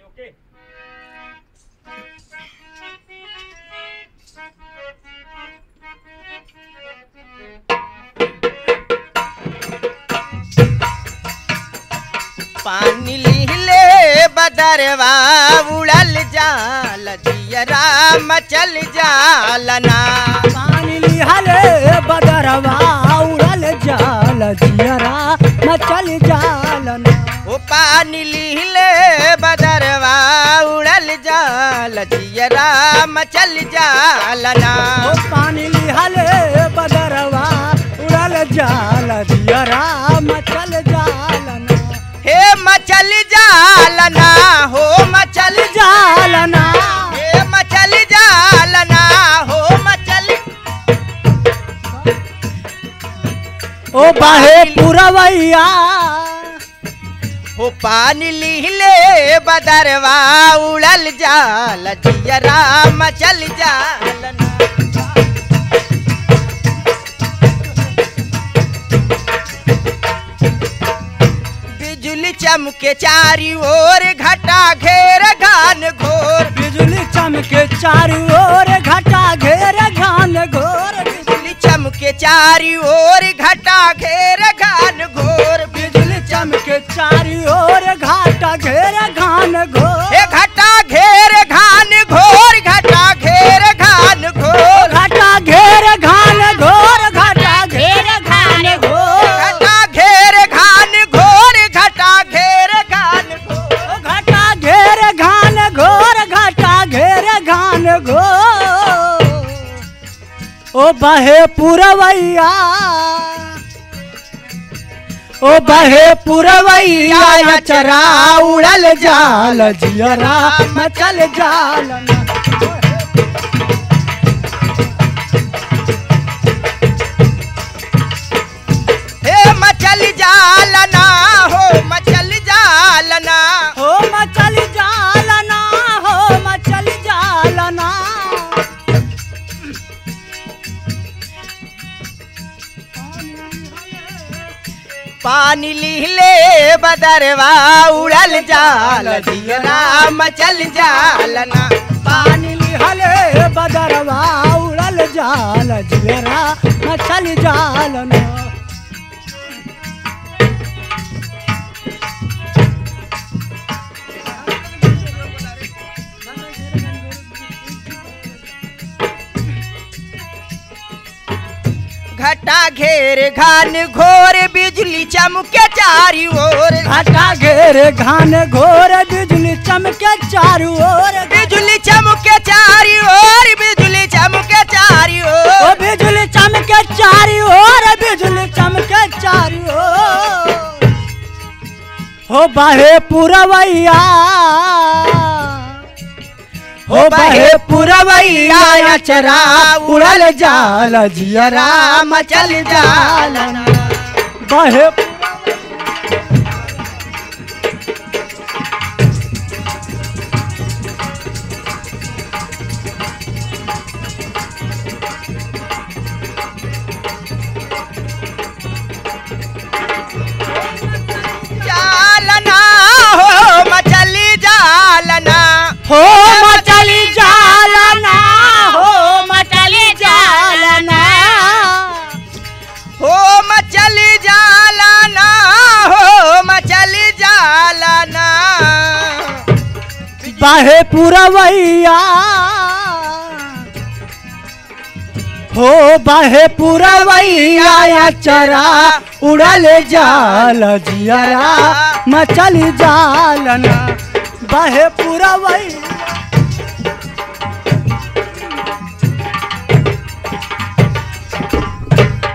ओके पानी लिहले बदरवा उड़ल जाल जियरा मचल जालना पानी लिहले बदरवा उड़ल जाल जियरा मचल जालन ओ पानी लिहले बदरवा उड़ल जाल जियरा मचल जालना ओ पानी लिहले बदरवा उड़ल जाल जियरा मचल जालन हे मचल जालना हो मचल जालना हे मचल जालना हो मचल ओ बाहे पुरवैया हो पानी लिहले बदरवा उड़ल जाल जियरा मचल जालना बिजुली चमके चारी ओर घटा घेर घान घोर बिजली चमके चारू ओर घटा घेर घान घोर बिजुली चमके चारी ओर घटा घेर घान घोर बिजली चमके चारू ओर घाटा घेर घान घोर हे घटा घेर घान घोर घटा घेर घान घोर घाटा घेर घान घोर घाटा घेर घान घोर घटा घेर घान घोर घटा घेर घान घोर घाटा घेर घान घोर घाटा घेर घान घोर ओ बहे पुरवैया ओ बहे पुरवैया चरा उड़ल जाल जियरा मचल जाल हे मचल जालना हो मचल जालना हो मचल जालना हो मचल जालना पानी लिहले बदरवा उड़ल जाल जियरा मचल जालना पानी लिहले बदरवा उड़ल जाल जियरा मचल जालना घटा घेर घान घोर बिजली चमके चारी ओर घाटा घेर घान घोर बिजली चमके चारू ओर बिजली चमके चारी ओर बिजली चमके चारी ओ ओर बिजली चमके चारू ओर बिजली चमके चारू ओर हो बाहे पुरवैया हो बाहे पुरवैया चरा उड़ल जाल जियरा मचल जालना बाहे जालना हो मचली जालना हो मचली जालना हो मचली जालना हो मचली जालना हो मचली जालना बाहे पुरवैया हो बाहे पुरवैया चरा उड़ल जाल जियरा मचल जालना बाहे पुरवैया